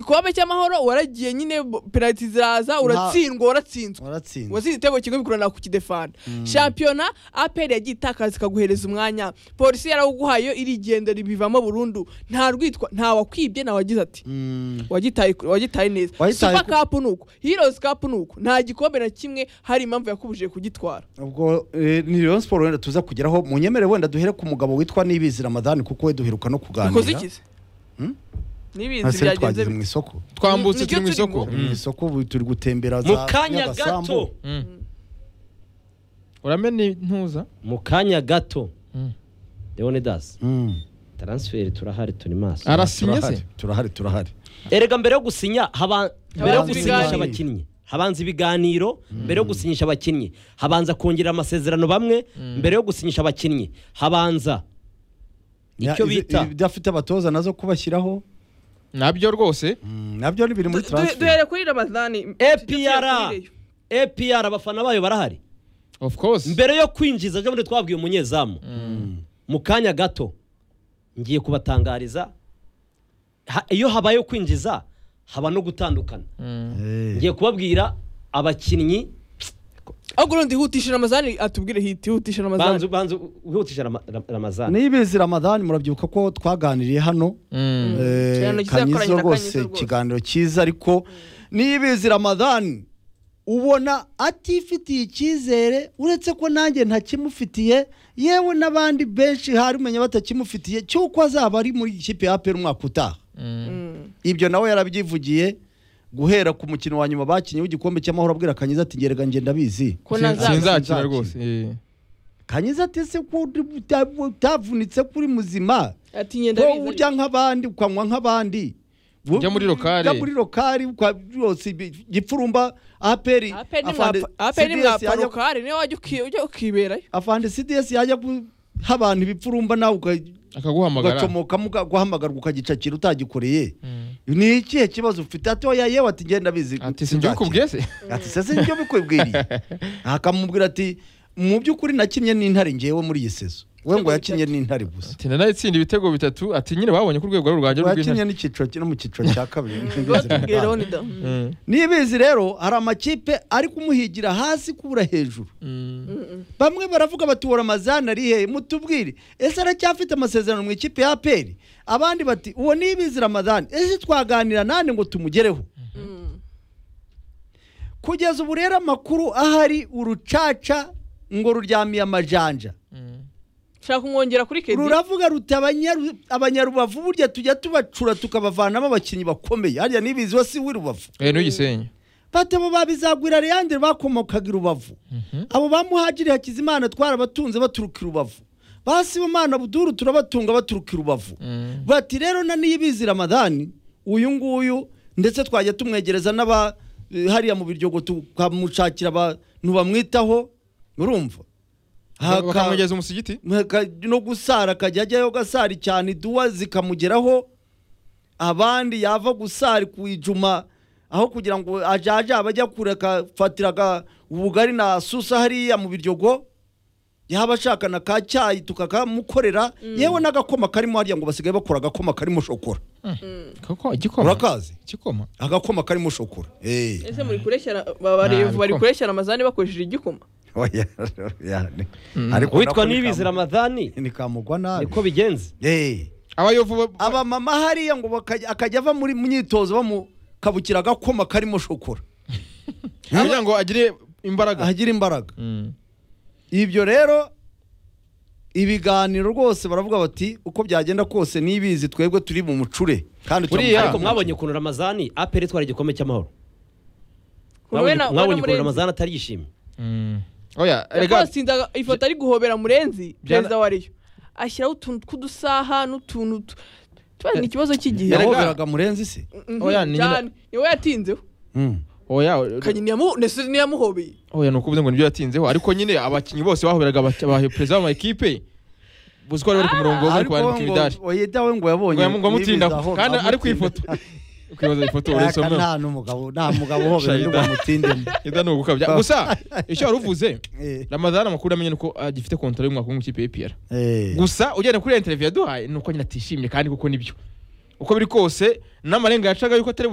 igikombe cy'amahoro waragiye nyine penaliti ziraza uratsindwa waratsinzwe waratsinze watsinze igitego kimwe bikurana ku kidefanda shampiyona aperi yagiye itakaza ikaguhereza umwanya polisi yarawuguhaye yo irigendera ibivamo burundu nta rwitwa nta wakwibye nta wagize ati Mm. wagitaye wagitaye neza Wagitaye super ku- cup nuko heroes cup nuko nta gikombe na kimwe hari impamvu yakubujije kugitwara ubwo eh, ni Rayon Sport wenda tuza kugeraho mu nyemere wenda duhere ku mugabo witwa Nibizi Ramadani kuko we duheruka no ukoze kuganira ikize Hmm? n'ibintu hasi byagenze twagize mu isoko twambutse Nibyo turi mu turi isoko mu- mu isoko ubu turi gutembera mu za kanya Nyagasambu. gato Mm. uramena intuza mu kanya gato Mm. leonidas Mm. taransiferi turahari turi maso arasinye se turahari turahari turahari erega mbere yo gusinya haba mbere yo Habanza gusinyisha ibiganiro. abakinnyi habanza ibiganiro mbere yo gusinyisha abakinnyi habanza kongera amasezerano bamwe mbere yo gusinyisha abakinnyi habanza icyo Ya, izi- bita ibyo afite abatoza nazo kubashyiraho nabyo rwose Mm, nabyo ni biri muri Du- du- transfer duhere kuri ramadani APR. APR abafana bayo barahari of course mbere yo kwinjiza ejo bundi twabwiye umunyezamu mu kanya gato ngiye kubatangariza Ha- iyo habayeho kwinjiza haba no gutandukana Eh. ngiye kubabwira abakinnyi ahubwo urundi hutishije amazani atubwire hiti hutishije amazani banza banza wihutisha Rama- Rama- ramazani Nibizi Ramadani murabyibuka ko twaganiriye hano Mm. Eh, Ikiganiro kizakoranye kanyizo na Kanyizo rwose rwose. ikiganiro cyiza ariko nibizi ramadani ubona atifitiye icyizere uretse ko nanjye ntakimufitiye yewe n'abandi benshi hari umenya batakimufitiye cy'uko azaba ari muri ikipe ya apera umwaka utaha ibyo nawe yarabyivugiye guhera ku mukino wa nyuma bakinnye w'igikombe cy'amahoro abwira kanyiza ati ngerega ngenda bizi ko Sin- nazaza sinzakina Sinzakina. rwose eh. kanyiza ati ese ko uri uta- utavunitse kuri muzima ati ngenda wowe biza- urya nk'abandi ukanywa nk'abandi Ujya muri lokari. ujya muri lokari ukwa- rwose ibi- gipfurumba aperi APR ni afande- mwapa- APR ni CDS yajya- mwaparokari niyo wajya uki- ujya ukiberayo afande cds yajya guha abantu ibipfurumba nawe uka- akaguhamagara ugacomokamo uga- guhamagarwa ukagicakira utagikoreye Mm. ni ikihe kibazo ufite ati oya yewe ati ngenda bizi ati sinjye ukubwiye se ati sese nibyo bikwibwiriye akamubwira ati mu by'ukuri nakinnye n'intare ngewe muri iyi sezo we ngo yakinnye n'intare gusa ati nanaye itsinda ibitego bitatu ati nyine babonye ko urwego ari urwanjye ngo yakinnye rw'intare n'icyiciro ki- no mu cyiciro cya kabiri Nibizi batubwire Ramadani. leonida Mm. Mm. nibizi rero hari amakipe ari kumuhigira hasi kubura hejuru Mm. bamwe baravuga bati uwo ramazani ari hehe mutubwire ese aracyafite amasezerano mu ikipe ya aperi abandi bati uwo nibizi ramazani ese twaganira nande ngo tumugereho Mm. kugeza ubu rero amakuru ahari urucaca ngo ruryamiye amajanja Mm. shaka kumwongera kuri kedi ruravuga ruti abanyaru- abanyarubavu burya tujya tubacura tukabavanamo abakinnyi bakomeye harya nibizi we si w'irubavu eh n'ugisenye bati abo babizagwira reyandere bakomokaga i rubavu abo ba muhagiri hakizimana twarabatunze baturuka i rubavu ba sibomana buduru turabatunga baturuka i rubavu Mm. bati rero na niyibizi ramadani uyu nguyu ndetse twajya tumwegereza n'aba eh, hariya mu biryogo tukamushakira abantu bamwitaho urumva Haka- bakamugeza umusigiti Aka- no gusara akajya ajyayo gasari cyane iduwa zikamugeraho abandi yava gusari ku ijuma aho kugira ngo ajaje abajya kure akafatiraga ubugari na susa hariya mu biryogo yaba ashaka na ka cyayi tukakamukorera yewe n'agakoma karimo hariya ngo basigaye bakora agakoma karimo shokora koko igikoma urakazi igikoma agakoma karimo shokora Eh. ese muri kureshyira barevu Ntabwo. bari kureshyira amazani bakoresheje igikoma Oya, oya, ni- Mm. ariko witwa nako nibizi bikam- ramadani bikamugwa nabi niko bigenze Eh. abayovu ba- abamama hariya ngo bakajya- akajya ava muri myitozo bamukabukira agakoma karimo shokora kugira ngo agire imbaraga ahagira imbaraga Mm. ibyo rero ibiganiro rwose baravuga bati uko byagenda kose nibizi twebwe turi mu mucure kandi Buriya- ariko turamuhaye mwabonye ukuntu ramazani aperi itwara igikombe cy'amahoro we na- Mwabonye- we na mwabonye ukuntu Murenzi. ramazani atarishimye Mm. oya Yakobo rega asinda ifoto ari guhobera murenzi Byana- perezida wa riyo ashyiraho utuntu tw'udusaha n'utuntu tu- tubaza ni ikibazo cy'igihe Yarega- yahoberaga murenzi se Mhm, oya, ni nyina- cyane. niwe yatinzeho oya kanye niyamu- ndetse niyamuhobeye oya ni ukuvuga ngo nibyo yatinzeho ariko nyine abakinnyi bose bahoberaga aba- aba- perezida w'amakipe uzi ko bari bari ku murongo bari ariko kubanika imidari ngo oyeda we ngo yabonye ngo yamu- ngo nibizi amutindaho aho- kandi ari ku amutinda. ifoto kwibaza ifoto Aka urisomera nta n'umugabo nta mugabo uhobera Shayida. undi ngo amutindemo Ida ni ugukabya gusa icyo wari uvuze Eh, ramadani amakuru amenye nuko agifite kontaro y'umwaka umwe mu kipe y'epiyara eh. gusa ugenda kuri iyo interviyu yaduhaye ni uko nyine atishimye kandi kuko nibyo uko biri kose n'amarenga yacaga yuko atari